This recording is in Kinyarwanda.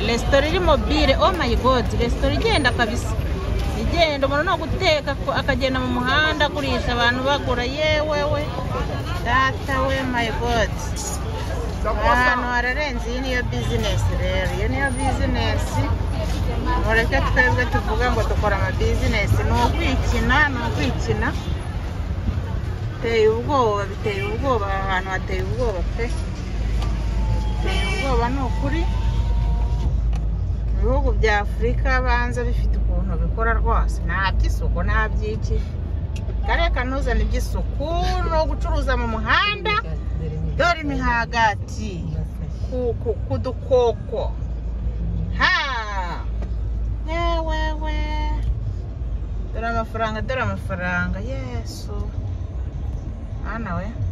resitora iri mobile oh my god resitora igenda kabisa igenda umuntu no guteka ko akagenda mu muhanda agurisha abantu bagura yewe we data we my god ahantu hararenze iyi niyo bizinesi rero iyo niyo bizinesi mureke twebwe tuvuga ngo dukora amabizinesi ni ukwikina ni ukwikina biteye ubwoba biteye ubwoba aha hantu hateye ubwoba pe biteye ubwoba ni ukuri ibihugu bya afurika banza bifite ukuntu bikora rwose nta by'isuku nta by'iki karere kanuzana iby'isuku ni ugucuruza mu muhanda dore imihagati ku dukoko ha yewewe dore amafaranga dore amafaranga yesu mwana we